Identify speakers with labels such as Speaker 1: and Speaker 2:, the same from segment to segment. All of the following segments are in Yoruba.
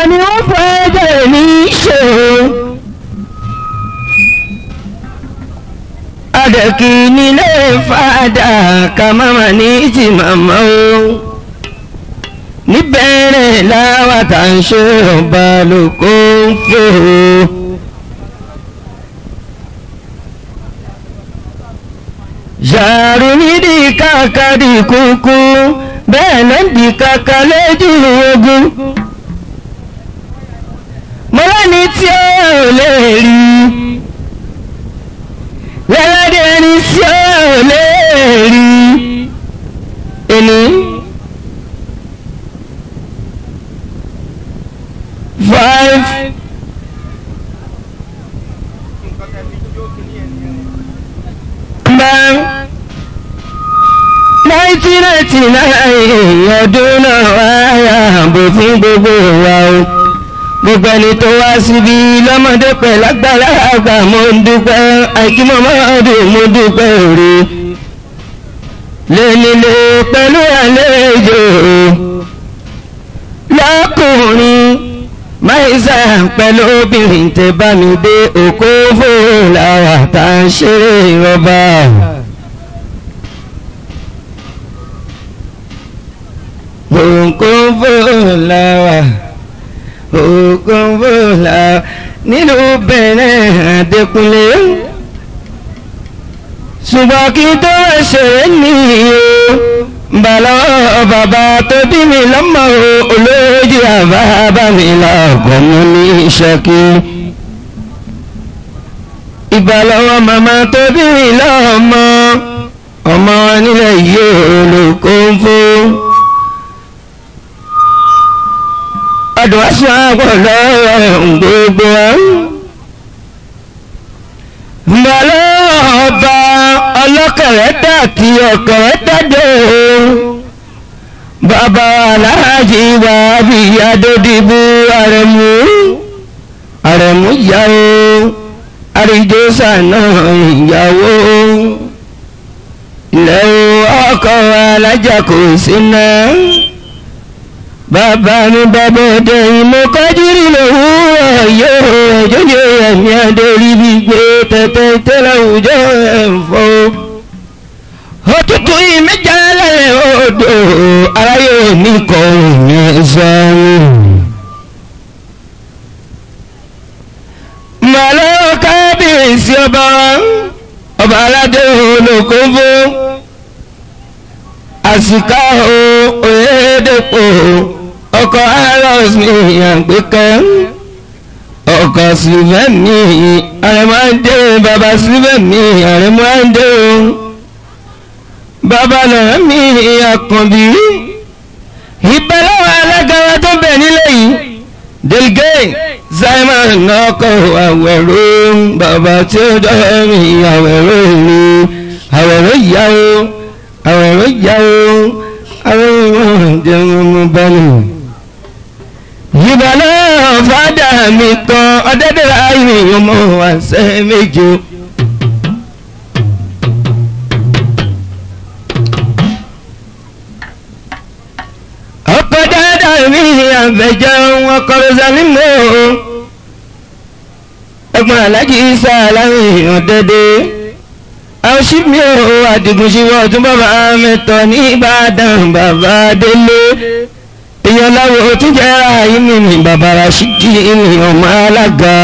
Speaker 1: ni ó fẹ́ jẹ́ ní ṣòro. adẹ̀kì nílé fàdà ká máma ní ti màmá o. níbẹ̀rẹ̀ láwa tá ń ṣe ọba lóko ń fò. yàrá nídìí káàkiri kúkú bẹ́ẹ̀ ló ń di kàkà lójú ogun. mo lẹ́ni tí ó lè rí lẹ́lẹ́dẹ̀ ẹni tí ó lè rí ẹni. five bang nineteen ninety nine ọdún náà wáyà ààbò fún gbogbo wa o gbogbo ẹni tó wá síbi lọ́mọdé pẹ̀ lágbára àgbà mo ń dúpẹ́ àìkímọ̀ mọ́ọ̀dún mo dúpẹ́ òre lẹ́nilé pẹ̀lú àlejò lọ́kùnrin máìsà pẹ̀lú obìnrin tẹ bá mi dé òkú fún làwà tá a ṣeré rọ́bà. òkun fòlàwà òkun fòlàwà nínú bẹ̀rẹ̀ àdẹkùnlé ṣùgbọ́n kí tó ṣeré nìyí bàlọ́ bàbá tó bí mi lọ́mọ olójú àbábá mi lọ́kọ̀ mú ní ṣẹ́kí ìbàlọ́wọ́ màmá tó bí mi lọ́mọ ọmọ nílẹ̀ yìí olùkọ́ fún. ọdún aṣọ àpọ̀ lọ́rọ̀ gbogbo mbàlọ́ ọba ọlọ́kẹ̀rẹ́ dàtí ọ̀kẹ̀rẹ́ dàdé bàbá aláàjì wà bí adódìbò àrẹ̀mú àrẹ̀mú ìyàwó àríjọ́sà náà ìyàwó ilẹ̀ ọkọ̀ alájà kò sí náà bàbá mi bàbá ọdẹ ìmọ̀ kájírí lòwúrọ̀ yóò ẹ̀jọ́jọ́ ẹ̀mí adórí bí gbé tẹ̀tẹ̀ tẹ́lẹ̀ òjò ẹ̀fọ́. òtútù ìmẹ́jà lálẹ́ odò aráyé mi kọ òyìn sọ́run. màlọ́ kábíyèsí ọba ọba aládé olókòwò àsìká o òyedèpò ọkọ̀ aros ní àgbékẹ́ ọkọ̀ sílẹ̀mí àrẹ̀mọ́dé bàbá sílẹ̀mí àrẹ̀mọ́dé o bàbá náà mi àkànbí ìbẹ̀lẹ́wọ̀ alágara tó bẹ̀ nílé yìí delgé simon ọkọ̀ àwẹ̀rọ bàbá tí ó dọ́ mi àwẹ̀rọ mi àwẹ̀rọ ìyàwó àwọn ẹ̀rọ ìyàwó àwọn ìwọ̀n jẹun ọmọ bọ́ọ̀lù. ìbàlẹ̀ fàdà mi kan ọ̀dẹ́dẹ̀rẹ̀ ayé ọmọ àṣẹ méje. ọkọ̀ dáadáa mi àbẹ̀jẹ̀ wọn kọ́rọ́sà nímọ̀ ẹ̀gbọ́n alájí isa aláwìn ọ̀dẹ́dẹ́ àṣìmí ò àdìgúnṣíwọ́ tún bàbá mẹ́tọ̀ ní ìbàdàn bàbá délé èèyàn láwọ̀ tún jẹ́ ààyè mi ní bàbá Rashidi ní ọmọ alága.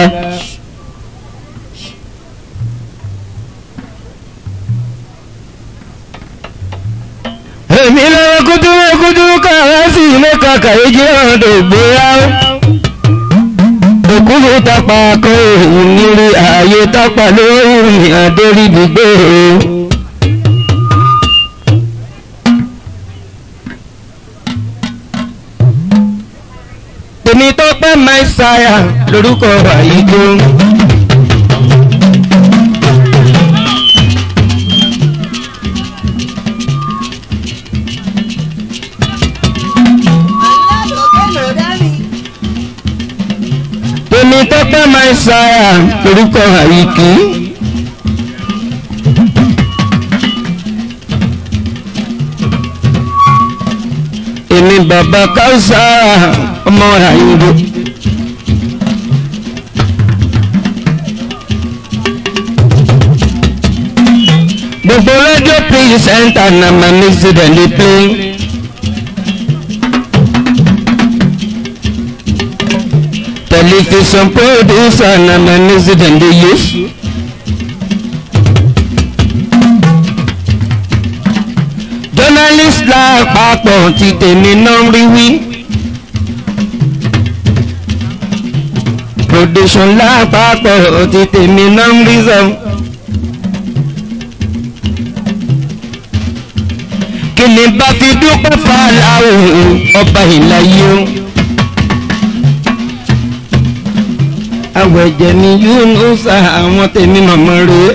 Speaker 1: èmi lọ́wọ́ kúdúrú kúdúrú káwá sí mẹ́ka kàyéjì ọ̀dọ̀ gbéra òkúrú tápà kọ́ òun nírí ààyè tápà lórí ìrìn àdórí gbígbé tèmi tó pẹ́ máìsáyà lórúkọ àyíjó. tèmi tó pẹ́ máìsáyà lórúkọ àyíkí. èmi bàbá káùsà ọmọ àyíndó. gbogbo rédíò pírísẹ́ńtà na ma music dem dey play. television producer na ma music dem dey use. journalist lápapọ̀ ti tèmi náà rí wí. production lápapọ̀ ti tèmi náà rí sọ. kí ni bá fi dúpẹ́ fàlàó ọba ìlàyé o. àwẹ̀jẹ̀ ni Yunusa àwọn tèmi màmá rèé.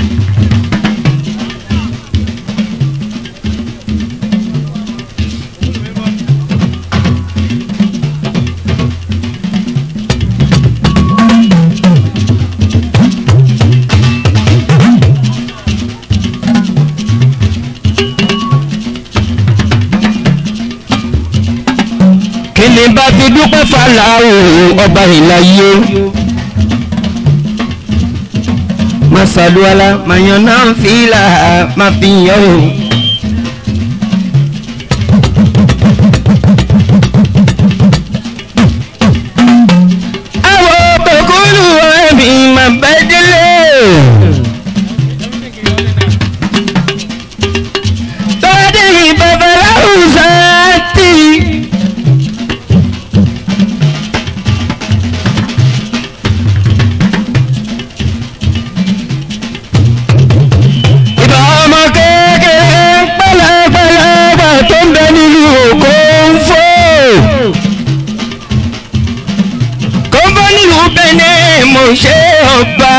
Speaker 1: kí ni bá fi dúpẹ́ fàlàó ọba ìlàyé masaluala mayana fila mafiyan o. àwọn òkúlù ẹ̀mí máa bá délé. tọ́dí babaláwo sáà tì í. ìbá ọmọ kékeré pẹ̀lẹ́pẹ̀lẹ́gbà tó ń bẹ nílùú òkò ń fò. kó ń bọ́ nílùú bẹ́ẹ̀ mo ṣe ọba.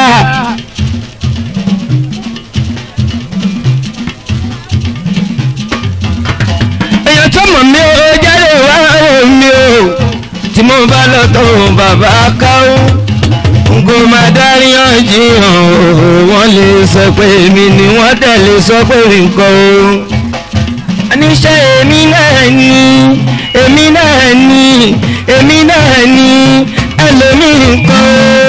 Speaker 1: èèyàn tó mọ̀ mí ó jáde wá omi o tí mo bá lọ tó bàbá káwó ngo máa dárí ọ̀jìyàn o wọ́n lè sọ pé èmi ni wọ́n tẹ̀lé sọ pé nǹkan o. àníṣe èmi náà ni èmi náà ni èmi náà ni ẹlòmíì nǹkan o.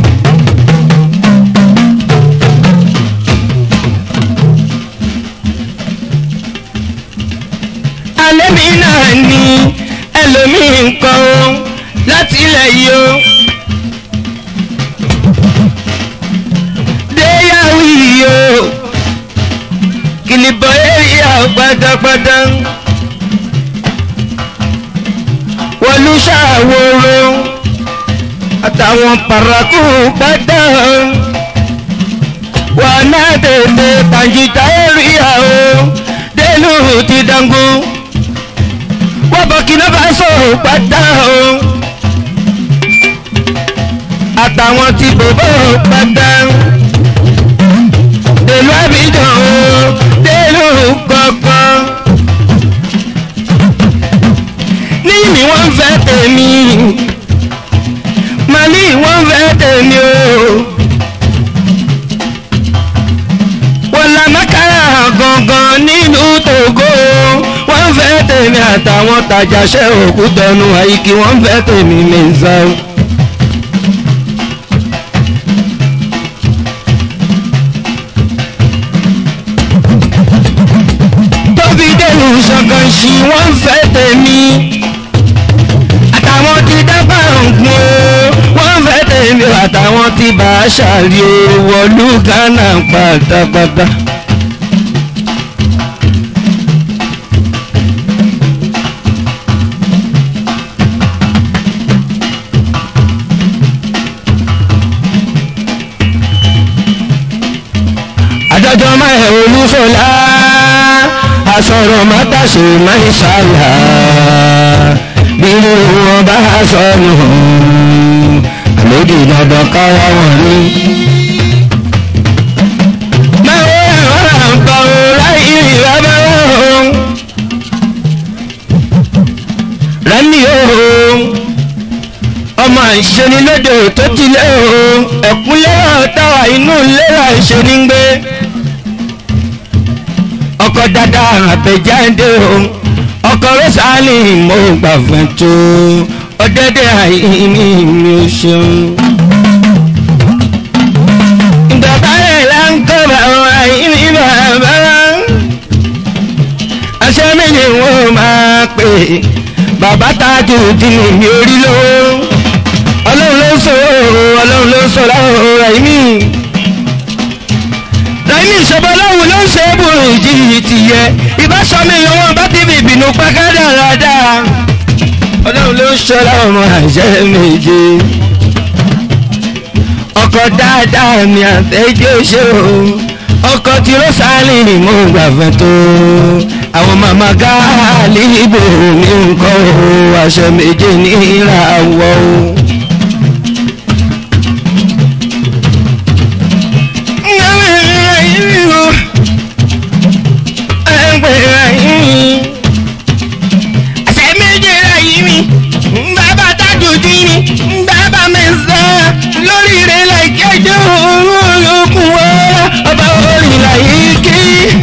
Speaker 1: alẹ́ mi náà ni ẹlòmíì nǹkan o láti ilẹ̀ yìí o. déyàwó yìí o kìlìbọ̀ èrìà pátápátá wọlú ṣàwòrò àtàwọn paraku pátá wà náà tètè pàǹjìtà èrìà o délù ti dangu wọ́n bọ̀ kí náà bá sọ̀rọ̀ pátá o àtàwọn tí bòbó pátá dèlú àbíjàn o dèlú kankan. níyì ni wọ́n fẹ́ tèmi màmí wọ́n fẹ́ tèmi o. wọ́n la mákàrà gangan nínú tògó wọ́n fẹ́ tèmi àtàwọn tàjàṣẹ́ òkútọ́nu àyíkí wọ́n fẹ́ tèmi mẹ́sàn-án. tóbi dẹnu ṣọ̀kan sí wọ́n fẹ́ tèmi àtàwọn ti dábà ń gun o wọ́n fẹ́ tèmi àtàwọn ti bá a ṣàrí o wọ̀lú Ghana pátápátá. adájọ́ máa ẹ̀ olúfọlá asọ̀rọ̀ mátàṣe máa ń ṣàlà bí wọn bá sọnù àlódì dandan káwá wọn ní. máa wọ ẹ̀rọ àǹkà ò láì rí bàbá wọn. rẹ́mi o ọmọ ìṣenilóde tó ti lé o ẹ̀kúnlẹ́ táwa inú lera ìṣenígbé ọkọ dada àbẹjáde o ọkọ rẹsàlì mo gbà fún tó ọdẹdẹ àìní mi ò ṣeun. ìgbàgbọ́ rẹ̀ là ń kọ́ bàbá àìní bàbá bàbá tájú dín ní orí lówó ọlọ́run ló sọ ọlọ́run ló sọ láwọn Raimi Raimi ìṣọ̀bọ ọlọ́run ló ń ṣe é bò ìjì ti yẹ ìbáṣọmi ìyọwọ́ bá ti fi ìbínú pàkádà dáadáa ọlọ́run ló ń ṣọ́ láwọn ọmọ àṣẹ méje ọkọ̀ dáadáa mi àtẹ́jọ́ ṣe o ọkọ̀ tí ó sáré ni mo gbà fẹ́ tó àwọn màmá gáàlì ìbò mi ń kọ́ o aṣọ méje ní ìràwọ̀ o. àṣẹ méje rà yìí mi bàbá tájú dín ní bàbá mẹ́sàn-án lórí rẹ̀ láìkẹ́jọ́ olókùn wọ́ọ́rọ́ ọba orin láyé kí.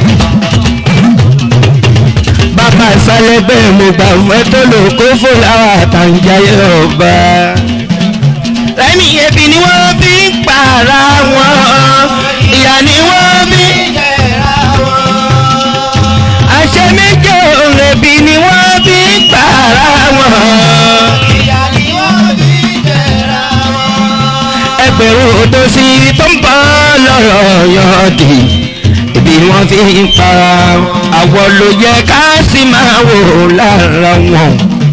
Speaker 1: bàbá ìsàlẹ̀ bẹ́ẹ̀ mo gbà fẹ́ tó lò kó fò láwọn àtàǹjáyé ọba. Raimi ebi ni wọ́n fi ń pààrà wọn ìyá ni wọ́n fi ń jẹ̀ra wọn. àṣẹ méje òun ebi ni wọ́n fi ń pààrà wọn.
Speaker 2: ìyá ni wọ́n fi jẹ̀ra wọn.
Speaker 1: ẹgbẹ̀rún odò sí tó ń bọ́ lọ́rọ̀ yọ̀dì ibi wọ́n fi ń para àwọ̀ ló yẹ ká sì máa wò lára wọn.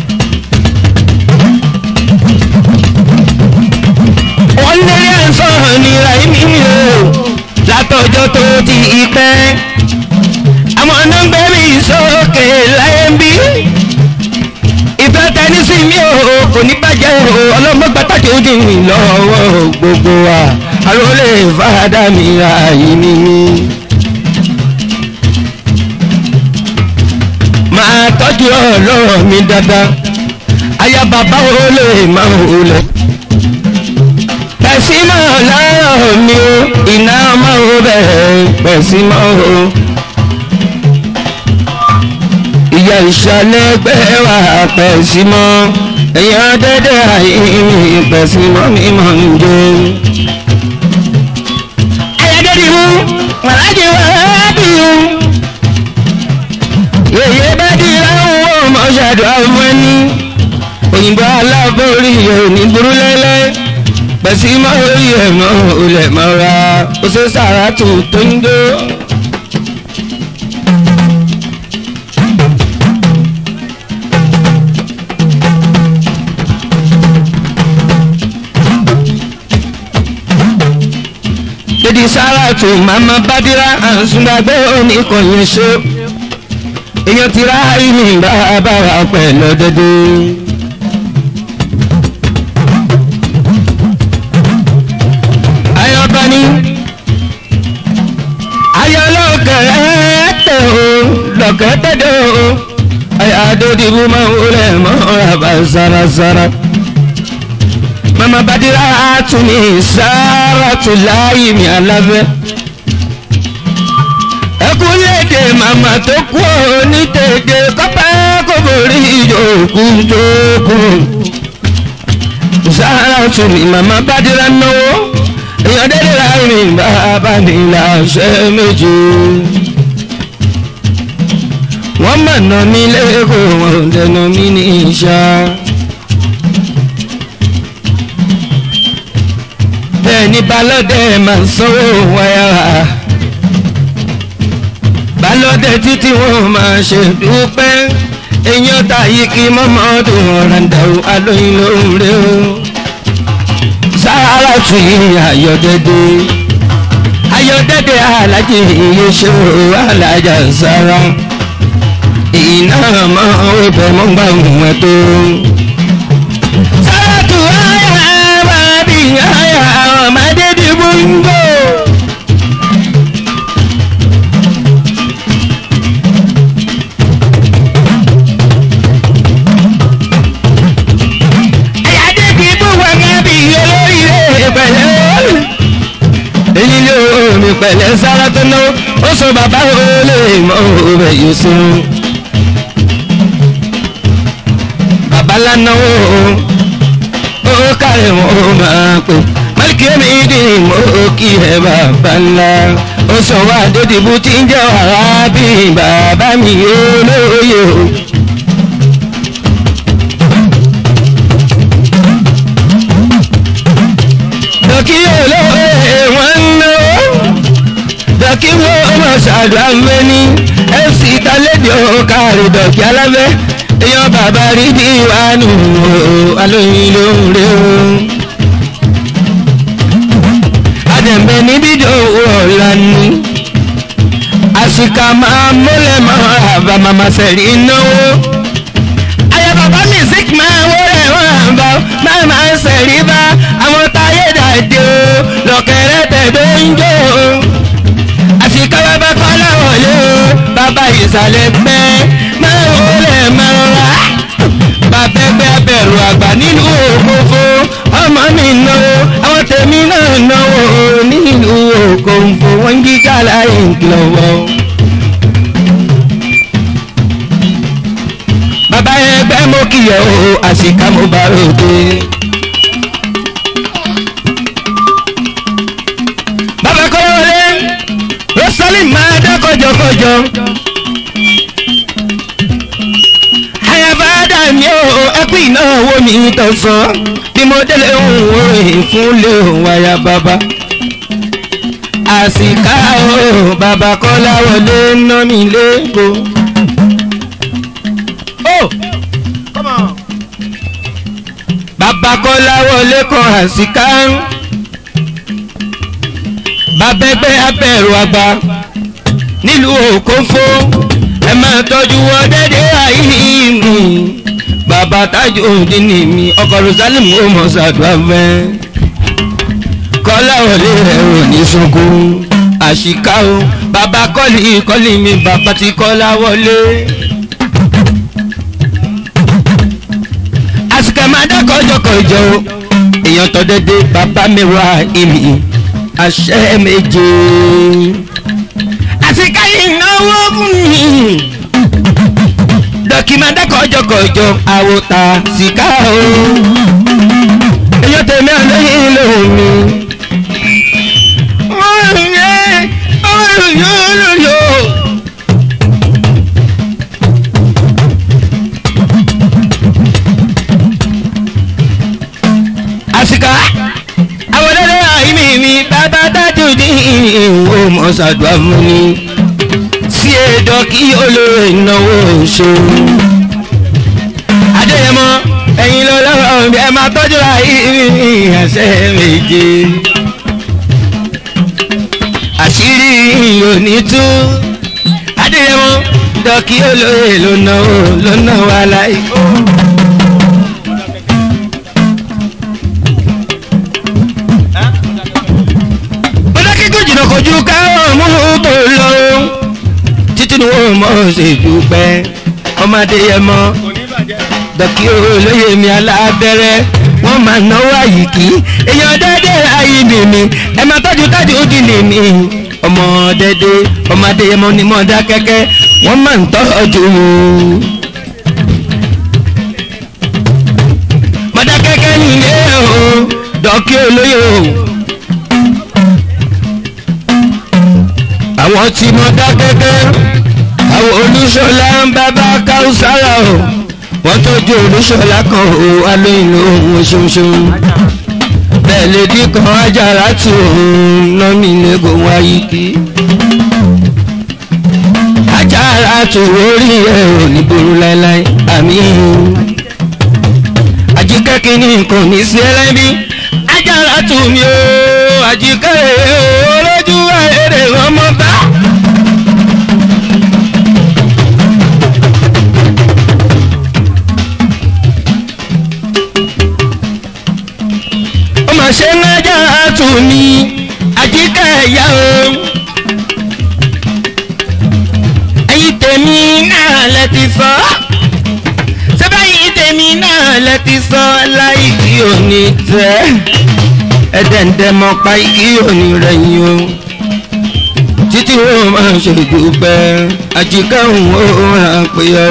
Speaker 1: wọ́n lérí ẹ̀sọ́ ní Raimi o látọjọ́ tó ti pẹ́ àwọn nọ́mbẹ́ mi sókè láyé ń bí ìfẹ́ tẹnisí mi ò kò ní bàjẹ́ o ọlọ́mọ gbàtàkì ojú mi lọ́wọ́ gbogbo wa alólè fàdà mi Raimi mi. máa tọ́jú ọlọ́rọ̀ mi dáadáa aya bàbá wo lè máa wò lẹ̀ pẹ̀sí máa láàárọ̀ mi o iná máa wò bẹ́ẹ̀ pẹ̀sí máa wò. ìyá ìṣàlẹ̀ ẹgbẹ́ wa pẹ̀sí mọ́ èèyàn dédé àìní pẹ̀sí mọ́ mi máa ń jẹ. ayọ̀dẹ́rì mú màlájì wá bí o. yèyé bá di láwọn ọmọ ṣàdúrà fún ẹni òyìnbó aláborí òní burú lẹ́lẹ́ pẹ̀sí mọ́ orí ẹ̀ mọ́ olè mọ́ra ó ṣe sàràtù tó ń dó. Dèdí sàràtù màmá bádìrá àǹsùngbàgbé oníkànnì ṣó èèyàn ti rá ìní bàbá wa pẹ̀lú dédé. ayọ̀bá ni ayọ̀ lọ́kẹ̀rẹ́ tẹ̀ o lọ́kẹ̀tẹ̀ dẹ̀ o ayọ̀ adódìbò máa ń wọlé mọ́ ọ̀rọ̀ sárasára. mama badira tún ní sára tún láàyè mi alábẹ́. ẹkún léde màmá tó kú ọ ní tètè kọ́pẹ́ kò borí ìjòkú jókòó. sára tún ní mama badira náwó èèyàn dédé láàrin bàbá mi láṣẹ méje. wọ́n mọ̀nà mi lẹ́kọ̀ọ́ wọn dẹnu mi ní ìṣá. bẹ́ẹ̀ ni balọ́dẹ máa ń sanwó wáyà. balọ́dẹ títí wọn máa ṣe dúpẹ́ èèyàn ta yìí kí mọ́mọ́dún ọ̀ràǹdàwó alóyin lóhùn rẹ̀ o sára tún ayọ̀dẹ́dẹ́ ayọ̀dẹ́dẹ́ alájẹ iye ṣòro alájà sára iná mọ́ ibẹ̀ mọ́ gbà wọ́n tó. sára tún ayà bàbí ayà ọmọdé dìbò ń gbò. ayáde dìbò wọn gábì olóríire pẹ̀lẹ́. èyí ló mi pẹ̀lẹ́ sára tó náwó ó sọ bàbá olè mọ́ òwe yìí sùn. bàbá lánàá ó kárẹ̀ wọ́n máa pè málìkì mi dì mọ́ kí ẹ bàbá ńlá ó sọ wá dédìbò tí ń jẹ́ wàrà bí bàbá mi olóye o dọ́kí olóore wọ́n ń náwó dọ́kí wo ọmọ ṣàdúrà mẹ́ni fc tálẹ́dì ọ̀kàrí dọ́kí alábẹ́ èèyàn bàbá rí bí wàánu alóyin ló ń rè ó. àdẹ̀mbẹ̀ níbi ìdòwò ọ̀la ni àṣìkà máa mọ́lẹ̀ máa àbá màmá sẹ̀rí náwó. ayé bàbá music máa wọlé wọn bá máa máa sẹ̀rí bá àwọn táyé dàdé o lọ́kẹ̀rẹ́ tẹ̀dó ń jó o. àṣìkà bàbá kọ́lá wọlé o bàbá ìsàlẹ̀ pẹ́ máa wọlé máa rà. bàbá ẹgbẹ́ abẹ̀rù àgbà nínú òfófó ọmọ mi náwó àwọn tèmi náà náwó nínú òkòǹfò wọn jíjà láì lọ́wọ́. bàbá ẹgbẹ́ mo kìyọ̀ o àṣìká mo bá ròde. bàbá kọ́lọ́wọlé rosalind máa dá kọjọkọjọ. àyàbá dà mí o ẹkú ìnáwó mi tọ̀sán bí mo délé òun òrìn fún lé òun àyà bàbá. àṣìká o bàbá kọ́láwọlé ná mi lẹ́kọ̀ọ́. Oh! bàbá kọ́láwọlé kan àṣìká bàbá ẹgbẹ́ abẹ́rù àgbà nílùú òkófó ẹ máa tọ́jú wọn dédé àìní bàbá tájú òdìní mi ọkọ̀ rosalim ó mọ̀ ṣàdúrà fẹ́ kọ́láwọlé rẹ̀ ò ní sunkún àṣìká o bàbá kọ́lì kọ́lì mi bàbá ti kọ́láwọlé. àsìkò máa dá kọjọkọjọ èèyàn tó dédé bàbá mi wá ìmì àṣẹ méje. àsìkò ìnáwó fún mi dọ́kì máa dá kọjọkọjọ àwòtà síkà o èèyàn tèmi àlóyìn lòun mi. ọ̀rùn yẹn ọ̀rùn yóò lò yóò. àsìkò àwọn ọ̀dọ́dọ́ àìmí mi bàbá dájú ní ìwò mọ̀ṣàdúrà fún mi sí ẹ̀dọ́ kí olóore ìnáwó ṣe. adéyẹmọ ẹ̀yin ló lọ́wọ́ bí ẹ máa tọ́jú àìmí àṣẹ méje. àṣírí òní tú adéyẹmọ dọ́kí olóore ló náwó ló náwó aláì. jìnnà kojú káwọn mú tó lọ títí ni wọn mọ ṣe dúpẹ́ ọmọdé yẹ mọ dọkí olóyè mi alábẹ́rẹ́ wọ́n máa náwó àyíkí èèyàn dédé ayé nìmi ẹ máa tọ́jú tọ́jú ó dì nìmi ọmọ dédé ọmọdé yẹ mọ ni mọ dá kẹ́kẹ́ wọ́n máa ń tọ́jú. mọ̀dá kẹ́kẹ́ nìyẹn o dọkí olóyè o. àwọn tí mo dá gẹ́gẹ́ àwọn olúṣọlá ń bábá káúsára o wọ́n tọ́jú olúṣọlá kan o alóyìn lóhun ṣoṣo bẹ́ẹ̀ lè dín kan ajára tí òun ná mi lẹ́gùn wáyé kí ajára tó orí ẹ̀ ò ní burú láéláé àmì àjíkẹ́ kínní nǹkan ní sí ẹlẹ́bí ajára tó mi o àjíkẹ́ o lójú èrè ọmọ bá. ó mà ṣe ń ajára tó mi àjíkẹ́ ẹ̀yà o. ẹ̀yin tèmi náà lẹ ti sọ sẹ́bẹ̀yìn tèmi náà lẹ ti sọ láì kí òní tẹ́ ẹ̀dẹ̀ǹdẹ̀ mọ̀ pa kí òní rẹ̀ yín o títí wo máa ṣe dúpẹ́ àjíkẹ́ òun ó hàn pé ọ.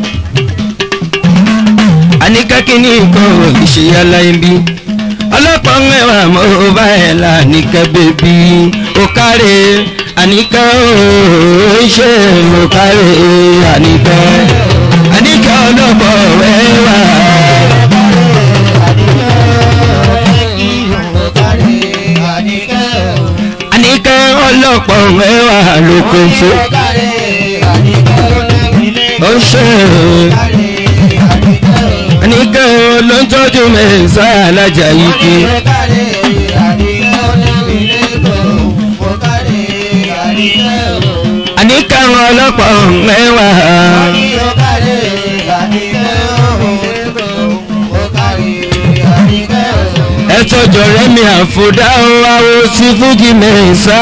Speaker 1: àníkẹ́kí ní nǹkan ìṣèyá láyé bí ọlọ́pàá ń wà mọ́ bá ẹ̀ lánìkẹ́ bèbí ó káre àníkẹ́ ó ṣe ó káre àníkẹ́ àníkẹ́ ọlọ́pàá ẹ̀ wà. ọlọ́pọ̀ mẹ́wàá ló kó fún ó ń ṣe àníkẹ́ ló ń tọ́jú mẹ́sà alájà yìí kí àníkẹ́ ọlọ́pọ̀ mẹ́wàá ẹ tọ́jọ́ rẹ̀ mi àfọ̀dá àwọ̀ sí fújì mẹ́sà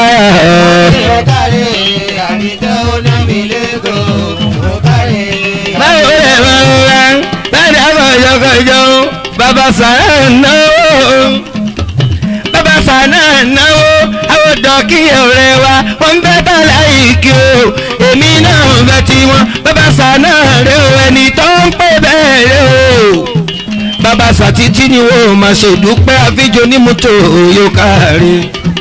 Speaker 1: báwo lè máa ń ra bẹ́ẹ̀ni àwọn ọ̀yọ́kọ̀jọ́ bàbá sàrà náwó bàbá sàrà náwó àwọn dọ́kì ọ̀rẹ́ wa wọ́n ń bẹ́ bàlá ìkí o èmi náà ń bẹ tí wọ́n bàbá sàrà rẹ o ẹni tó ń pè bẹ́ẹ̀ rẹ o bàbá sàtítí ni wọ́n máa ṣèdúpẹ́ àfijọ́ onímọ́tò yóò kárí.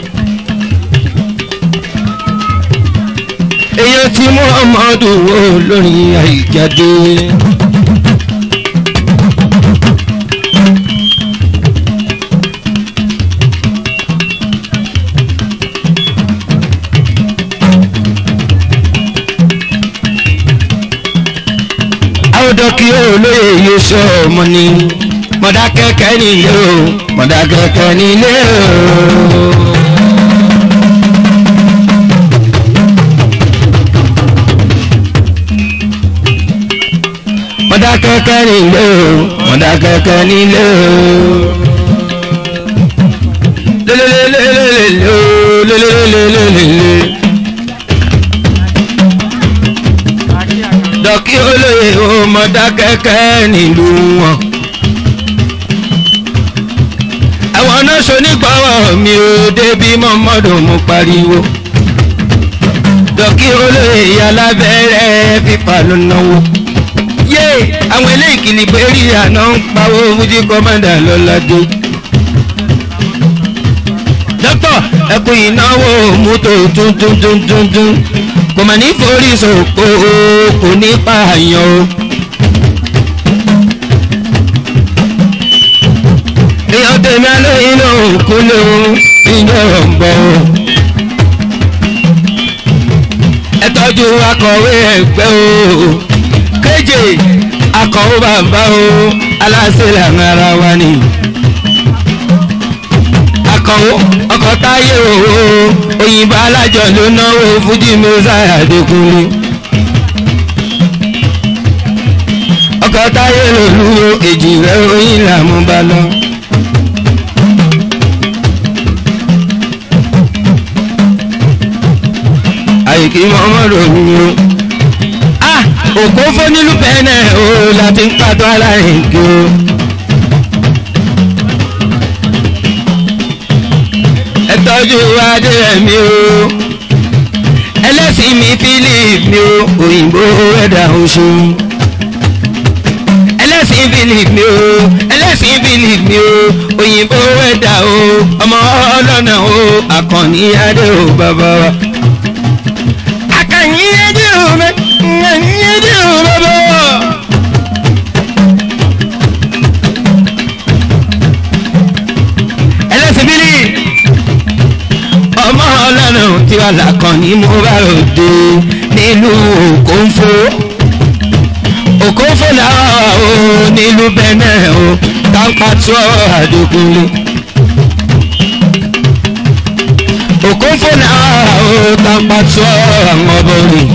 Speaker 1: èyàn tí muhammadu wo lórí àìjáde. àwòdọ̀ kí olóye yóò sọ ọmọ ni mọ̀dákẹ́kẹ́ nílé o mọ̀dákẹ́kẹ́ nílé o. mọ̀dákẹ́kẹ́ nílé o mọ̀dákẹ́kẹ́ nílé o. lélelélelélele o lélelélelélele. dọ́kí olóye o mọ̀dákẹ́kẹ́ nílùú wọn. àwọn náà ṣonígbàwọ̀ mi ò débi mọ́mọ́dún mo pariwo. dọ́kí olóye alábẹ́rẹ́ fífa ló náwó yé àwọn eléyìí kìlì péré àná ń pawó fújì kọ́mọ́dà lọ́ládé. dókítà ẹkùn ìnáwó mọ́tò túntúntúntún kò mà ní forí sòkò kò ní pààyàn o. èèyàn tèmi alóyún náà kú léwu ìjọ ń bọ̀ o. ẹ tọ́jú akọ̀wé ẹgbẹ́ o kéje akọ̀wé bàbá o aláṣẹ làwọn ara wa ni. akọ̀wé ọkọ̀ táyé o òyìnbó alájọ ló náwó fújì mẹ́sàá àdékùnrin. ọkọ̀ táyé lòlú èjì rẹ̀ oyin làmú bá lọ. àyíkí mọ́mọ́dé òun o òkú fún nílùú bẹ́ẹ̀nẹ̀ o láti ń pàtó aláìkí o. ẹ tọ́jú adéyẹmí o ẹlẹ́sìn mi philip mi o òyìnbó ẹ̀dá oṣù. ẹlẹ́sìn philip mi o ẹlẹ́sìn philip mi o òyìnbó ẹ̀dá o ọmọ ọlọ́nà o àkànní adé o bàbá wa. àkànní adé o mẹ́ ẹlẹ́sìn bílí ọmọ ọlọ́run tí wà lákan ní mo bá ròde nílùú òkóńfó òkóńfó làwọn o nílùú bẹ́ẹ̀ o táǹpà tó àdókòlè òkóńfó làwọn o táǹpà tó àwọn ọbọrin.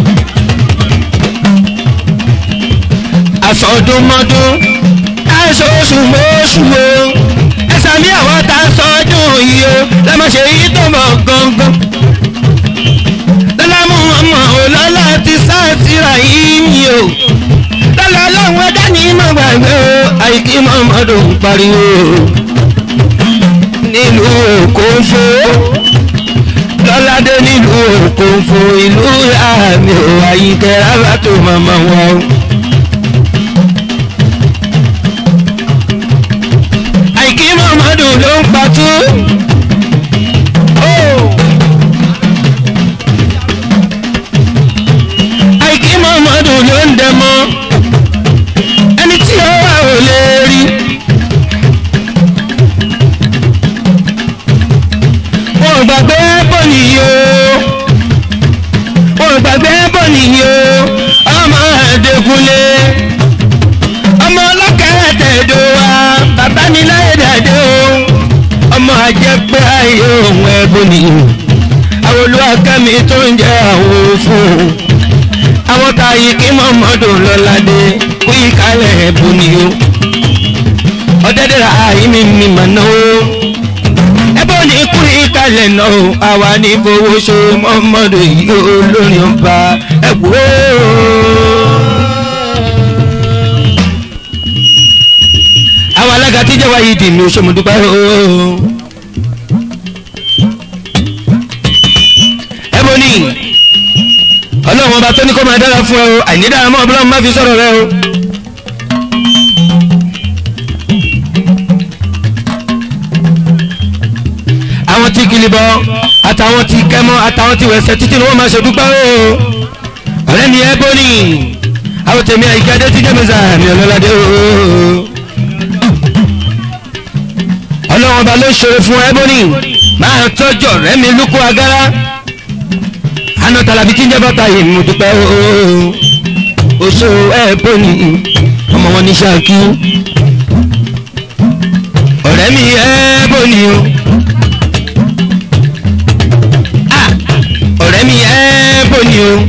Speaker 1: àsọdúnmọ́dún aṣoṣù mọ́ṣù o ẹ̀sà mi àwọn tá a sọdún yìí o lẹ́mọ̀ṣẹ́ yìí tó mọ̀ gangan lọ́lámú ọmọ òlọ́lá ti sáàtìrà yìí mi o lọ́lá ọlọ́run ẹ̀dá ní mọ̀ gbàgbé o àìkí mọ́mọ́dún pariwo nílùú òkòǹfò lọ́ládé nílùú òkòǹfò ìlú àmì ò àyíkẹ́ rárá tó mọ̀mọ́ wọn o. àìkí mọ̀mọ́dù ló ń patú. àìkí mọ̀mọ́dù ló ń dẹmọ́. ẹni tí ó wà ò lè rí. wọn ò gbàgbé bọ́ọ̀lì yìí o bàbá mi láyé dàdé o ọmọ àjẹpẹ́ ayé òun ẹ̀bùn ni àwọn olúwakẹ́mi tó ń jẹ́ àwọn fún un àwọn táyì kí mọ́mọ́dún lọ́ládé kú ìkálẹ̀ ẹ̀bùn ni o ọ̀dẹ́dẹ́rẹ́ àyíní mi mà náà o ẹbọ ní kú ìkàlẹ̀ náà o àwa ní fowó ṣe mọ́mọ́dún yìí olórin ọba ẹ̀wọ́. àwọn alága tí jẹ́ wáyé dì mí o ṣe mo dúpẹ́ o. ẹbọ ní ọlọ́run ọba tó ní kó máa dára fún ẹ o àìní dára mọ́ ọlọ́run má fi sọ̀rọ̀ rẹ o. àwọn tí kìlìbọ àtàwọn tí kẹmọ àtàwọn tí wẹsẹ títí ni wọn máa ṣe dúpẹ́ o ọ̀rẹ́ mi ẹ bóni àwọn tèmi àyíká dé tí jẹ́mi sáà mi ọlọ́ládé o ọlọ́wọ́n ọba ló ṣòro fún ẹ bóni máa tọ́jú ọ̀rẹ́ mi lúkú agárá àná tàlàbí tí ń jẹ́ bàtà yìí mo dúpẹ́ o oṣù ẹ bóni ọmọ wọn ní ṣáàkì ọ̀rẹ́ mi ẹ bóni o. ọ̀rẹ́ mi ẹ́ bò ní o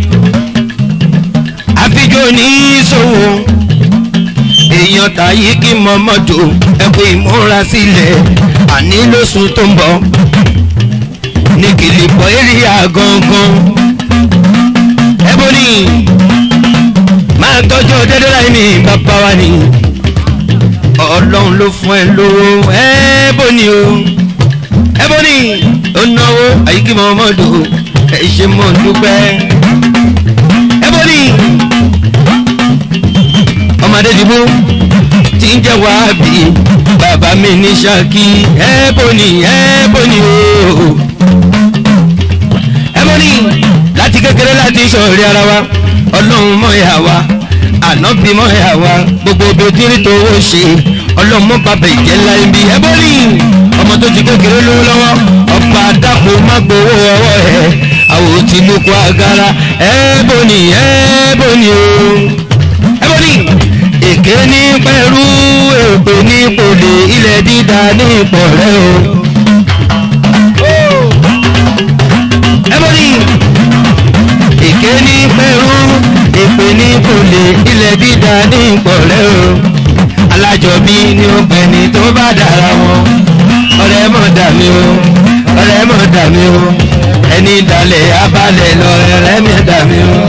Speaker 1: àfijọ́ ní ìṣòwò èèyàn tàyí kí mọ́mọ́tò ẹ̀kọ́ ìmúra sílẹ̀ àní lóṣù tó ń bọ̀ ní kìlìpọ̀ èrìà gangan ẹ bò ní máa tọ́jú dédé láì ní bàbá wa ni ọlọ́run ló fún ẹ lówó ẹ bò ní o ẹ bò ní ó náwó àyíkí mọ́mọ́tò ẹ ṣe mọ dúpẹ́. ẹ bọ́ ní ọmọdé dìbò tí ń jẹ́ wáábì bàbá mi ní ṣáàkì ẹ bọ́ ní ẹ bọ́ ní o. ẹ bọ́ ní láti kékeré láti sọ̀rí ara wa ọlọ́run mọ̀ ẹ̀ àwa ànábì mọ̀ ẹ̀ àwa gbogbo obìnrin tó ó ṣe ọlọ́run mọ̀ bàbá ìjẹ́ láyé bí ẹ bọ́ ní ọmọ tó ti kékeré lówó lọ́wọ́ ọba dàpọ̀ má gbowó ọwọ́ ẹ̀ àwọn tí ló kó agara ẹ̀ẹ́bò ni ẹ̀ẹ́bò ni o. ẹ̀ẹ́bò ni èké ní pẹ̀lú èpè ní pòlè ilẹ̀ dídá ní ìpọ̀rẹ́ o. ẹ̀ẹ́bò ni èké ní pẹ̀lú èpè ní pòlè ilẹ̀ dídá ní ìpọ̀rẹ́ o. alájọbí ni ó pẹ̀lú tó bá dára wọn ọ̀rẹ́ mọ̀ dà mí o ọ̀rẹ́ mọ̀ dà mí o ẹni dalẹ̀ abalẹ̀ lọ ẹ̀rẹ́ mi dà mí o.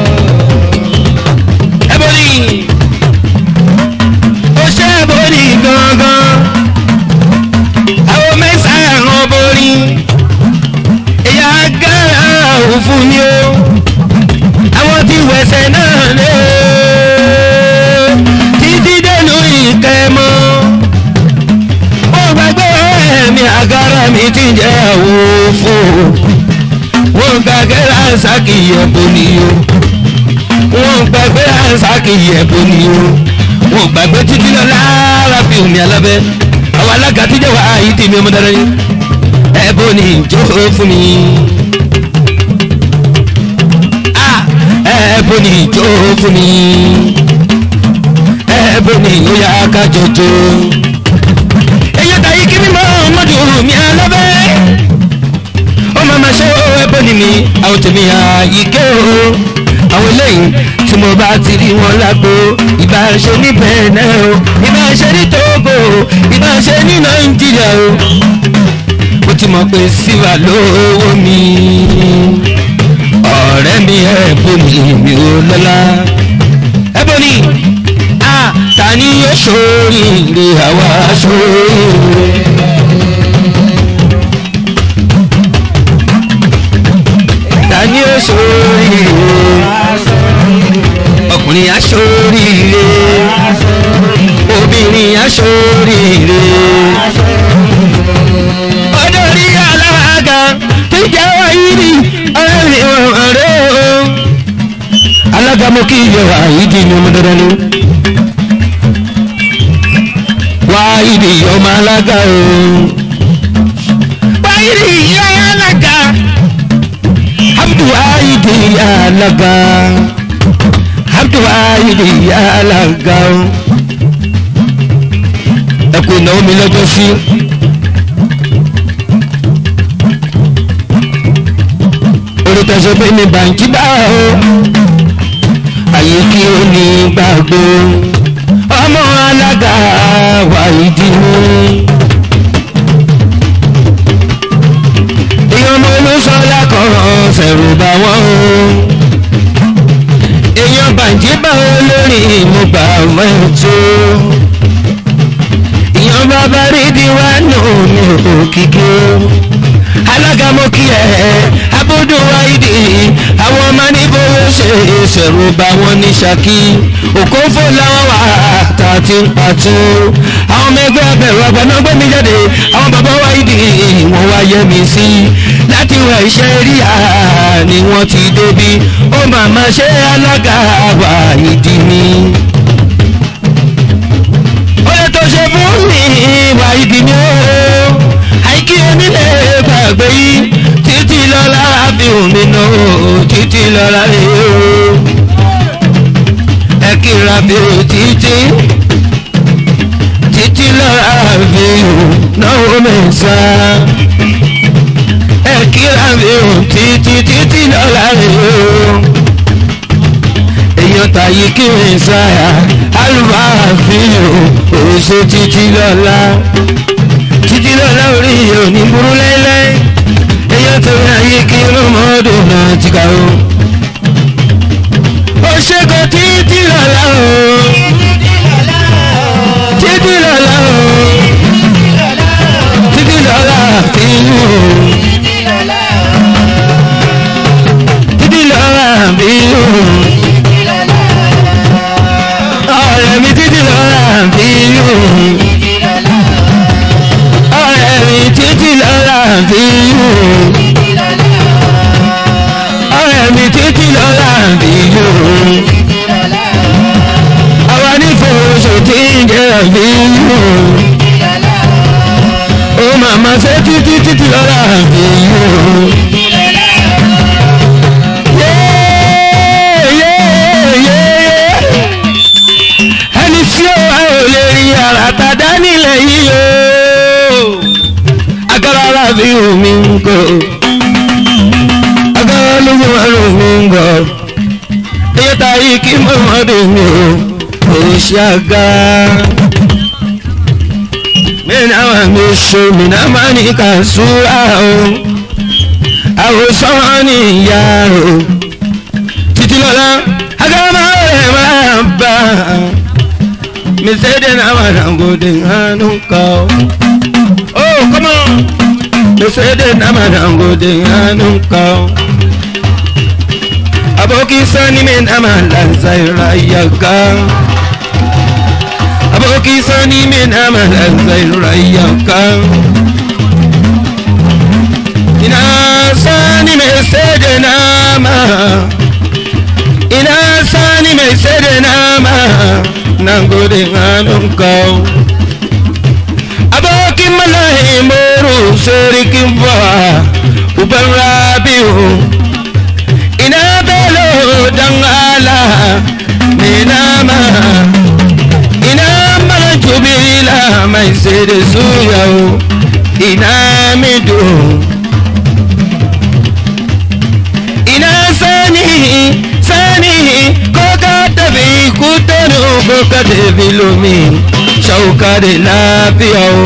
Speaker 1: ẹbọnì ó ṣe ẹbọnì gangan àwọn mẹ́sàn-án ẹ̀ràn borí ìyá gánà òfun ni ó àwọn tí wẹ̀sẹ̀ náà lé títí dẹnu ìkẹmọ́ ó gbàgbé ẹ̀mí àgárá mi ti jẹ́ òfun wọ́n gbàgbé ránṣákì ẹ̀bùn ni o wọ́n gbàgbé ránṣákì ẹ̀bùn ni o wọ́n gbàgbé títí lọ lára fi omi alábẹ́ àwọn alága tí jẹ́ wà á yìí tèmi ọmọ dára ni ẹ̀bùn ni jó fún mi. ẹ̀bùn ni jó fún mi ẹ̀bùn ni ó yá ká jọjọ. èyí tàyí kí mímọ́ ọmọdé omi alábẹ́ ó máa ma ṣe ẹbọ ni mi àwọn tèmi àyíké o àwọn eléyìí tí mo bá ti rí wọn lágbo ìbá ṣe ní bẹ̀ẹ̀nẹ̀ o ìbá ṣe ní togo ìbá ṣe ní nàìjíríà o mo ti mọ̀ pé síwá lówó mi ọ̀rẹ́ mi ẹ̀bùn ni mi ò lọ́la ẹ̀bùn ni ta ni yóò ṣoríire àwa ṣoríire. ní oṣooríire ọkùnrin aṣoríire obìnrin aṣoríire ọdọọrí alága tó jẹ́ wáyé ní ọ̀rẹ́ ọ̀rẹ́ o alága mo kí iye wáyé di ní ọmọ dandan ni wáyé di ọmọ alága o wáyé di ìyá alága abduwaayidi alaga abduwaayidi alaga ẹkùn ìnáwó mi lọ́jọ́ sí. orí tẹ̀sán pé ní bàǹkì bá o àyè kí o ní gbàgbó ọmọ alága wà ìdí mú. èèyàn ọmọ olóṣọlá kan ṣẹ̀rù bá wọ́n o èèyàn bàǹkì bá o lórí mo gbà mọ́tò èèyàn bàbá rí diwánù ní òkìkí alága mo kí ẹ abúdó wáìdì àwọn ọmọ níbowó ṣe ìṣẹ̀rù bá wọn ní ṣákí òkófó làwọn wà tá a ti ń pàtó àwọn ọmọ ẹgbẹ́ abẹ̀rù àgbàná gbé mi jáde àwọn bàbá wáìdì wọn wá yẹ mi sí láti wọ iṣẹ́ rí à ni wọ́n ti débi ó màmá ṣe alága wáìdì ni ó lè tó ṣe fún mi wáìdì ni ó àìkí onílé gbàgbé yìí títí lọ́la bí omi náà títí lọ́la rè o ẹ kíra bí o títí títí lọ́la bí o náà mẹ́sà ẹ kíra bí o títí títí lọ́la rè o èèyàn tàyí kí n sáyà alùbáàfin o òṣè títí lọ́la títí lọ́la orí òní burú lẹ́lẹ́ èyàn tó ní ayé kí lọ́mọdé náà ti kà ó. ó ṣègùn títí lọ́la o títí lọ́la o títí lọ́la tí o títí lọ́la bí o ọ̀rẹ́ mi títí lọ́la bí o ọ̀rẹ́ mi títí lọ́la bí o ọ̀rẹ́ mi títí lọ́la bí o àwa ní fòṣò tí ń jẹ́ bí o ó màmá ṣe títí títí lọ́la bí o. ẹni tí ó wá ò lè rí ara tàdá nílẹ̀ yìí o agbára bí omi ń kọ agbára lójú wa lómi ń bọ iye tá yìí kí mọ́mọ́dé mi ò kò ṣe agbára mẹ́rin àwọn mi ṣo mi náà máa ní ká súra o àwòsàn ní ìyá o títí lọ́la agbára máa rẹ̀ máa bá mi sẹ́dẹ̀ náà máa dàgbòdì hánú kọ́ oh come on mi sẹ́dẹ̀ náà máa dàgbòdì hánú kọ́ aboki sani mi náà máa lanza ìráyàgá aboki sani mi náà máa lanza ìráyàgá ina sani mi sẹ́dẹ̀ náà máa ina sani mai sai da nama nan gode hannun kawo abokin malahi moro sorikin ba uban rabiu ina belo dan ala mai nama ina mara jubila mai sai da su yau ina mido ina sani sani ko ka tafi kutanu ko ka tafi lomi shauka da lafiya o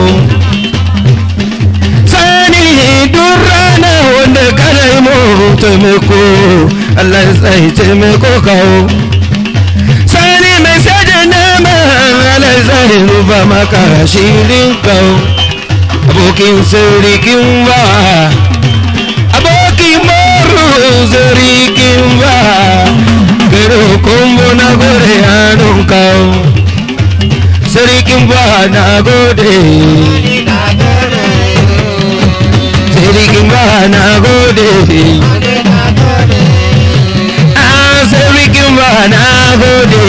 Speaker 1: sani duk rana wanda kana yi mu taimako Allah ya tsaye taimako kawo sani mai sada nama Allah ya tsaye rufa maka shirin kawo abokin sirikin ba abokin moro sirikin ba pero kumbu na gore hannun kawo sirikin ba na gode sirikin ba na gode ah sirikin ba na gode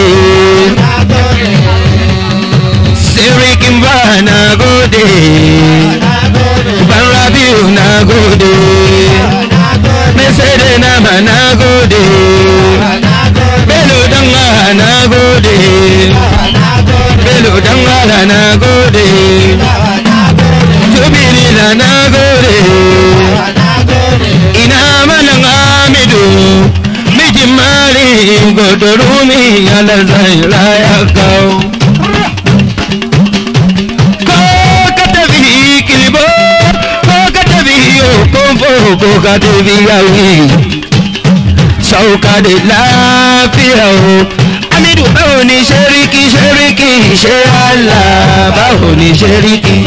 Speaker 1: sirikin ba na gode ban rabiu na gode mesede nama na gode belo danga na gode belo danga na gode nagode ina malam amidu mijin mari godorumi alazai raya kawo ko ka tafi kilibo ko ka tafi okonfo ko ka tafi yawi sauka da lafiya o amidu báwo ni ṣeríkì ṣeríkì ṣe àlà báwo ni ṣeríkì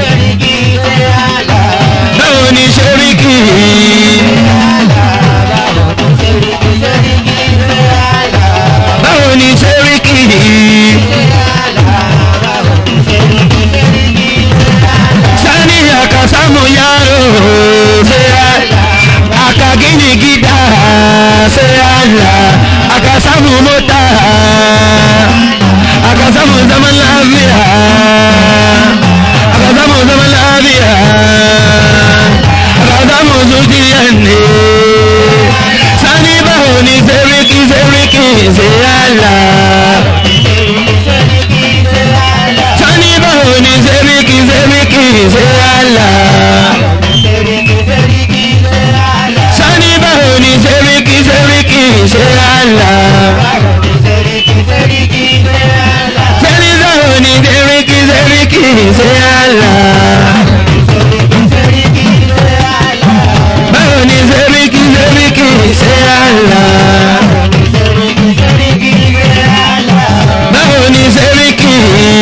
Speaker 1: báwo ni ṣeríkì báwo ni ṣeríkì sani akasamu yaro ṣe àlà akagini gida ṣe àlà akasamu mota akasamu zaman lafiya akasamu zaman lafiya akasamu zuciya ne sani baho ni seriki seriki ṣe àlà sani baho ni seriki seriki ṣe àlà. sani báwo ni sẹ́ríkì sẹ́ríkì ṣe àlà. sani báwo ni sẹ́ríkì sẹ́ríkì ṣe àlà. báwo ni sẹ́ríkì sẹ́ríkì ṣe àlà. báwo ni sẹ́ríkì.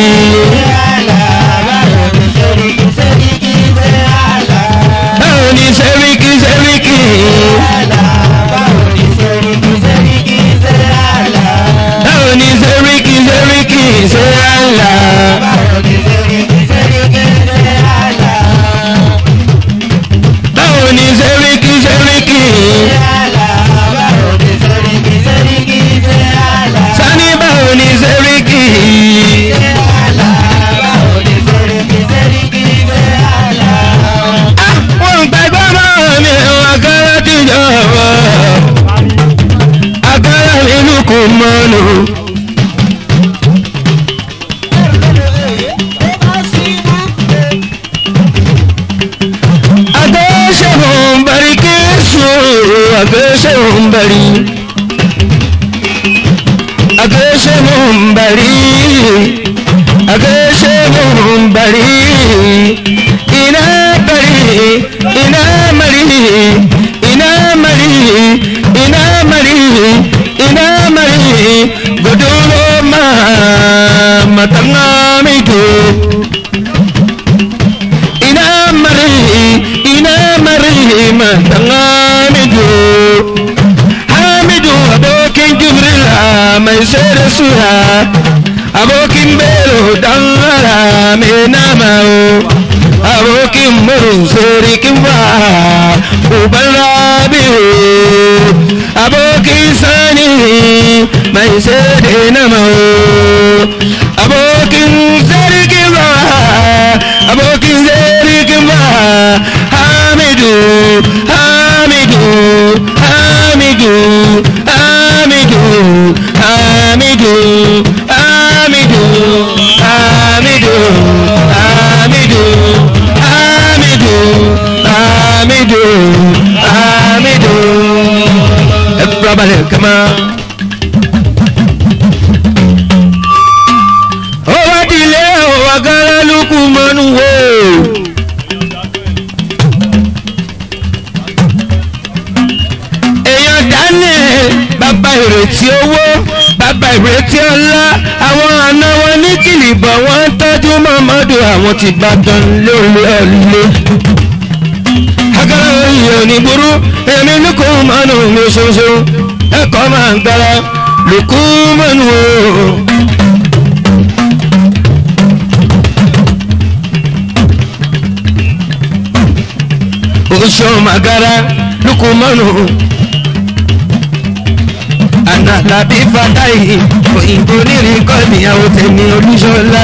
Speaker 1: báwo ni sẹ́ríkì sẹ́ríkì. báwo ni sẹ́ríkì sẹ́ríkì ṣe àlà. báwo ni sẹ́ríkì sẹ́ríkì. sani báwo ni sẹ́ríkì. Ah, wọ́n gbàgbọ́ mọ́ mi àkàrà tìjọba àkàrà nínú kò mọ́nu. Agashe bari kesu, agashe bari. Agashe bari, agashe bari. Ina bari, ina mari, ina mari, ina mari, ina mari. Godoro ma matanga mito. ina mari ina mari matanga midu hamidu abokin jibrila mai sai da sura abokin belo dan ara mai nama o abokin murun sorikin ba uban rabiu abokin sani mai sai da nama o abokin sarkin ba abokin zarikin ba hamidu hamidu hamidu hamidu hamidu hamidu hamidu hamidu hamidu hamidu hamidu ẹ kúrò abalẹ̀ kama. ó wá dilé ó wá gánà lukú mọ́nú wò. èèyàn dání bàbá ìrètí owó bàbá ìrètí ọlá àwọn àna wọn ní kìlìbọ̀ wọ́n ń tọ́jú mọ́mọ́dù àwọn ti bàdàn lórí ọ̀lẹ́. agara oyè òní burú èmi lukú mọ́nú mi ṣoṣo ẹ̀kọ́ máa ń gbára lukú mọ́nú o. oṣù magara lukumanu analabi fatayi òyìnbó nírin kọ́ọ̀nìyàwó tẹ̀mí olúṣọlá.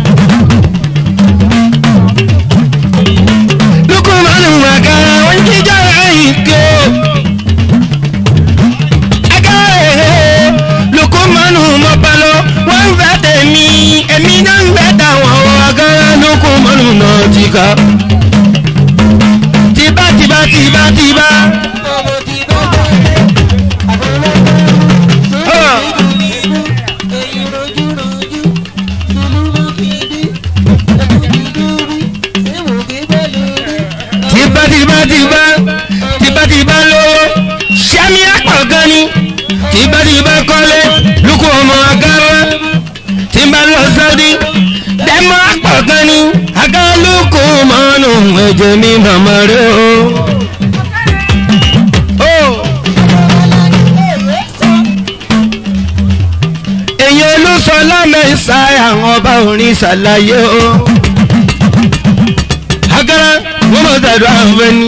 Speaker 1: lukumanu magara wọ́n jíjọ́ àyíké agare lukumanu mọ́pálọ́ wọ́n ń fẹ́ tẹ̀mí ẹ̀mí náà ń fẹ́ tàwọn agara lukumanu náà ti ká. tìbá tìbá. tìbá tìbá tìbá tìbá tìbá lówó sami apọ̀ gan ni tìbá tìbá kọ́lé lukú ọmọ agáwá tìbá lọ sáúdí dẹ́mọ́ apọ̀ gan ni agálùkù mọ́nù ẹ̀jẹ̀ mi màmá rẹ̀ o. Oh. èyàn olùsọ lámẹ́sà àwọn ọba orin ṣàlàyé o. agara wọ́n mọ̀ tàdó àwọn ẹni.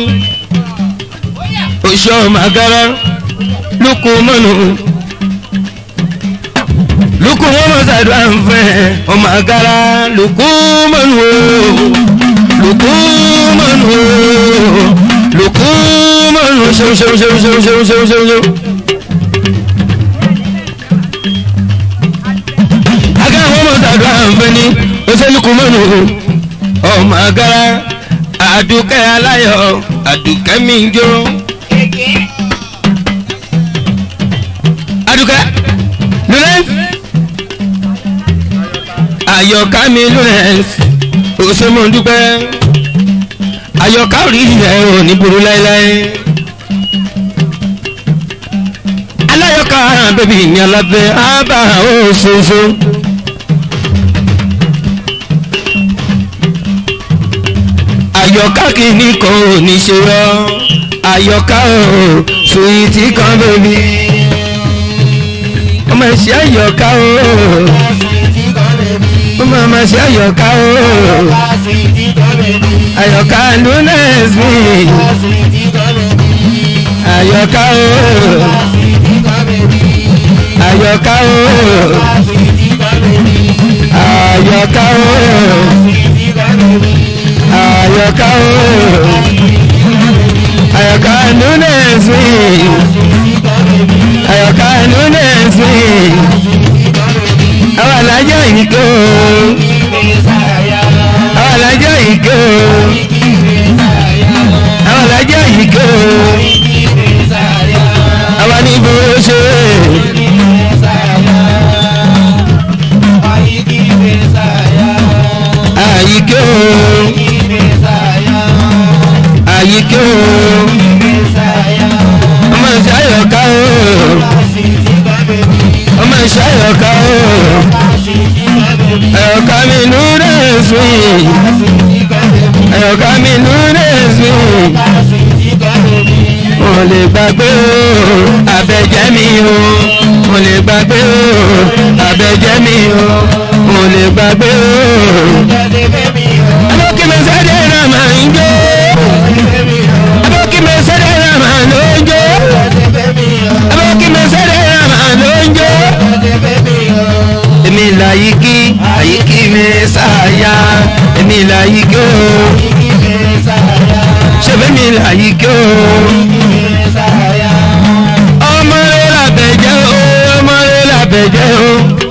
Speaker 1: oṣù ọmọ agara lukú mọ́nù. lukú wọ́n mọ̀ tàdó àwọn ẹ̀ ọmọ agara lukú mọ́nù o. lukú mọ́nù o. lukú mọ́nù ṣeun ṣeun ṣeun ṣeun ṣeun ṣeun ṣeun ṣeun. agara wọn mọ sàdúrà nfẹni oṣèlúkúmọnù ọmọ agara àdùkẹ́ aláyọ̀ àdùkẹ́ mi ń jó. àdùkẹ́ lulẹ̀ àyọ̀ká mi lulẹ̀ òṣèmọ̀dúpẹ́ àyọ̀ká rí ilẹ̀ ò ní burú láéláé. aláyọ̀ká bẹ́bí ní alábẹ́ ábà òṣooṣo. àyọ̀ká kìíní kan ò ní ṣe rọ́ àyọ̀ká ò sùwìtì kan bẹ́bí. ọmọ ẹ̀ṣẹ̀ àyọ̀ká ò ọmọ ọmọ ẹ̀ṣẹ̀ àyọ̀ká ò àyọ̀ká lunes mi àyọ̀ká ò àyọ̀ká ò àyọ̀ká ò àyọ̀ká o àyọ̀ká nunes mi àyọ̀ká nunes mi àwọn alájọ ìkó àwọn alájọ ìkó àwọn alájọ ìkó àwọn níbo ṣe. àyíké o àyíké o ọmọ ìṣàyọ̀ká o ọmọ ìṣàyọ̀ká o ẹ̀yọ̀ká mi nú rẹ̀ sùn ẹ̀yọ̀ká mi nú rẹ̀ sùn mo lè gbàgbé o abẹ́jẹ́ mi o mo lè gbàgbé o abẹ́jẹ́ mi o mo lè gbàgbé o. abókí mi sáré ra màá ń jó abókí mi sáré ra màá ló ń jó abókí mi sáré ra màá ló ń jó. èmi là yí kí àyíkí mi sáyà èmi là yí kí o ṣebí mi là yí kí o ọmọ rẹ làbẹ̀jẹ́ o ọmọ rẹ làbẹ̀jẹ́ o.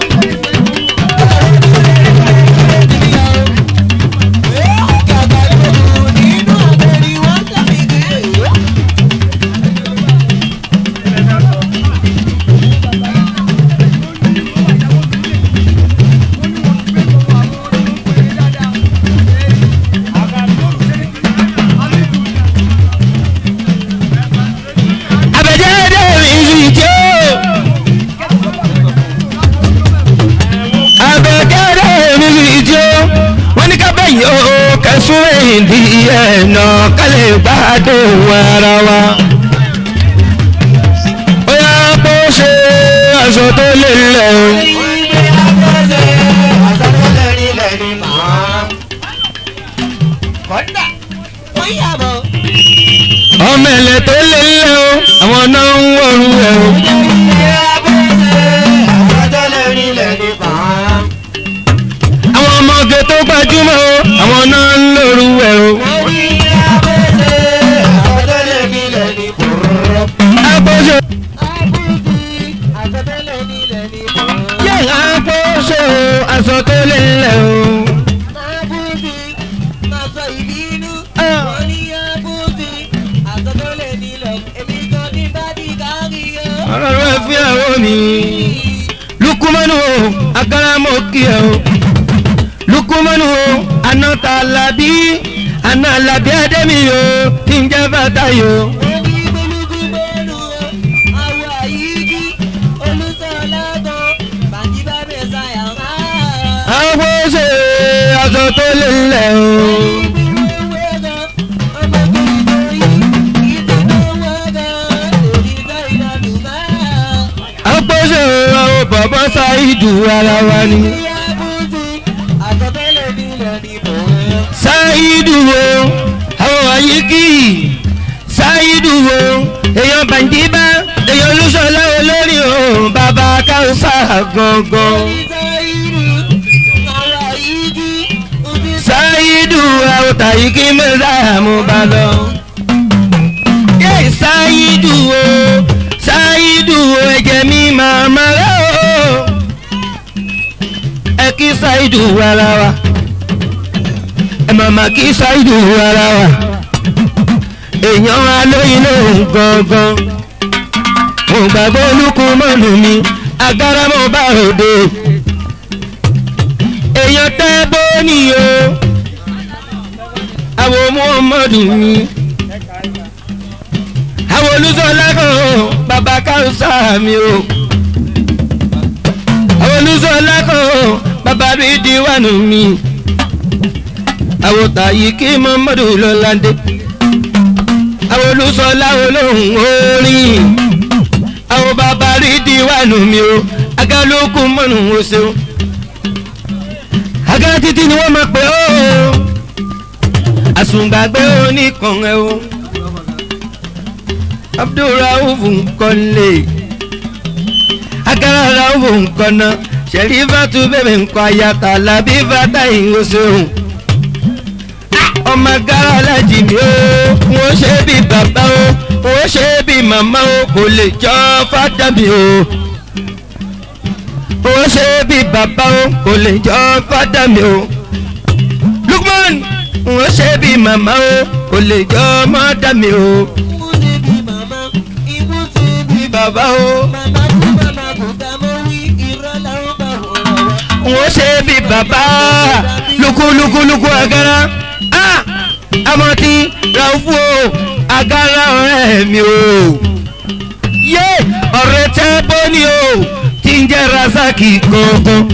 Speaker 1: àbẹ̀jẹ́ dé ìrìn tí ó. àbẹ̀jẹ́ dé ìrìn tí ó. wọ́n ní kábẹ́ yìí ó kẹsùn ìdí ẹ̀nà kálẹ̀ gbádùn ara wa. ó yá bó ṣe aṣọ tó lè lẹ̀ o. ọmọ ẹ̀lẹ̀ tó lè lẹ̀ o àwọn náà ń wọ̀rù ẹ̀ o. àwọn ọmọge tó gbajúmọ̀ o àwọn náà ń lòrù ẹ̀ o. agbóṣe yẹ agbóṣe o aṣọ tó lè lẹ̀ o. ọlọ́run ẹ fi àwọn mi lukumanu o agaramọ kí ẹ o lukumanu o anata alabi ana alabi ademi o tí ń jẹ́ bàtà yìí o.
Speaker 2: Orí gbólúgbú bọ́ọ̀lù àwọ̀ àyíjí olùsọ̀lágbọ̀n bàjíbá bẹ̀ sáyà máa.
Speaker 1: àwọn ṣe aṣọ tó lé lẹ̀ o. àpò ṣe àwọn bàbá ṣáìdù ara wa ni. ṣáìdù o àwọn àyíkí ṣáìdù o èèyàn bàǹdíbá èèyàn olúṣọlá olórí o bàbá káwùsà gangan. ṣáìdù àwọn tàyíkí mẹ́ta mú bá lọ. yé ṣáìdù o ṣáìdù o ẹ̀jẹ̀ mi màmá rẹ̀ o. ẹ kí ṣáìdù ara wa ẹ màmá kí ṣáìdù ara wa èèyàn alóyin lóhùn gangan mo gbàgbọ́ olúkú mọ́nù mi agara mo bá òde èèyàn tẹ́ bóni o àwọn muhammadu mi àwọn olùsọ̀lá kan o bàbá káwùsà mi o àwọn olùsọ̀lá kan o bàbá rídìwánù mi àwọn tàyí kí muhammadu lọ́ládé àwọn olùsọ̀lá olóhùn orin àwọn bàbá rídìwánù mi o agálókù mọ́nù o ṣeun agá títí ni wọ́n máa pè ó àsùngbàgbé oníkan ẹ o abdulrauf nkọ́lé agara rauf nkọ́nà sẹ̀rífàtú bẹ̀rẹ̀ nkọ́ ayata làbí fata ìhòsòhùn ọmọ agara alájì mi ó wọ́n ṣe bí bàbá ó wọ́n ṣe bí màmá ó kò lè jọ fata mi ó ó ṣe bí bàbá o kò lè jọ fádà mi o. lukman ó ṣe bí màmá o kò lè jọ mọ́dà mi o. bí bàbá o ó ṣe bí bàbá lukuluku agara ah amọ̀tí ràfú o agara ọ̀rẹ́ mi o. yé ọ̀rẹ́ tẹ́ bóni o tí ń jẹ́ razaki gangan.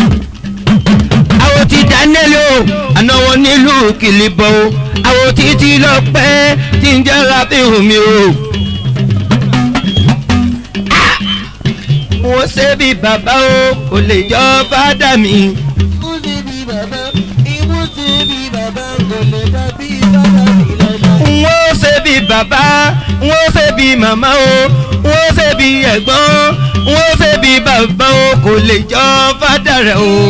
Speaker 1: àwọn ti daniel o àná wọn nílùú kìlìbọ̀ o àwọn títí lọ pẹ́ tí ń jẹ́ rabihu mi o. wọ́n ṣe bí bàbá o kò lè jọ fádà mi. wọ́n ṣe bí bàbá wọ́n ṣe bí màmá o wọ́n ṣe bí ẹ̀gbọ́n wọ́n ṣe bí bàbá o kò lè jọ fádà rẹ̀ o.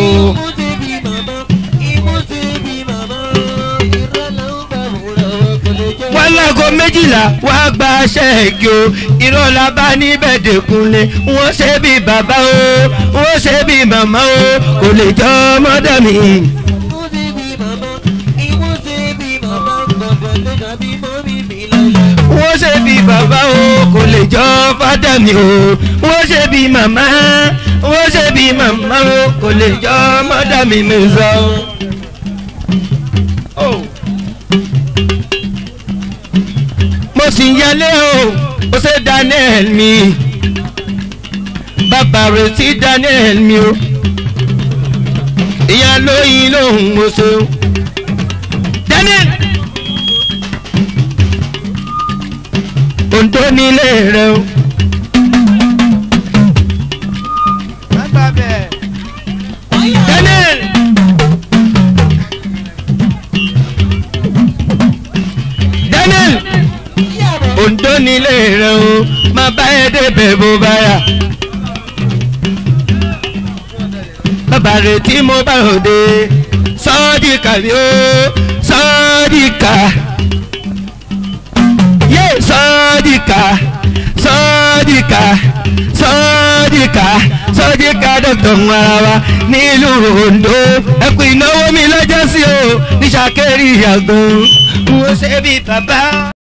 Speaker 1: wọ́n láago méjìlá wàá gba ṣẹ́ẹ̀kì o ìrọ̀lá bá níbẹ̀ dẹ̀kunlé wọ́n ṣe bí bàbá o wọ́n ṣe bí màmá o kò lè jọ mọ́dà mi. wọ́n ṣe bí bàbá o kò lè jọ fádà mi o wọ́n ṣe bí màmá wọ́n ṣe bí màmá o kò lè jọ mọ́dà mi mi sọ. mo sì ń yálé o ó ṣe daniel mi bàbá rẹ̀ sí daniel mi o ìyá lóyún lòun mo ṣe o daniel. Ondo nílé rẹ o. Daniel. Daniel. Ondo nílé rẹ o. Má bá ẹ débẹ̀ bó bá yà. Bàbá rẹ̀ tí mo bá òde. Sọ́ọ́dì kàbí o. Sọ́ọ́dì kà sọ́díkà sọ́díkà sọ́díkà sọ́díkà dọ́kítọ̀ ń ara wa nílùú Ondo ẹkùn ìnáwó mi lọ́jọ́ sí o ní sàkérì àgbọn mo ṣe bí bàbá.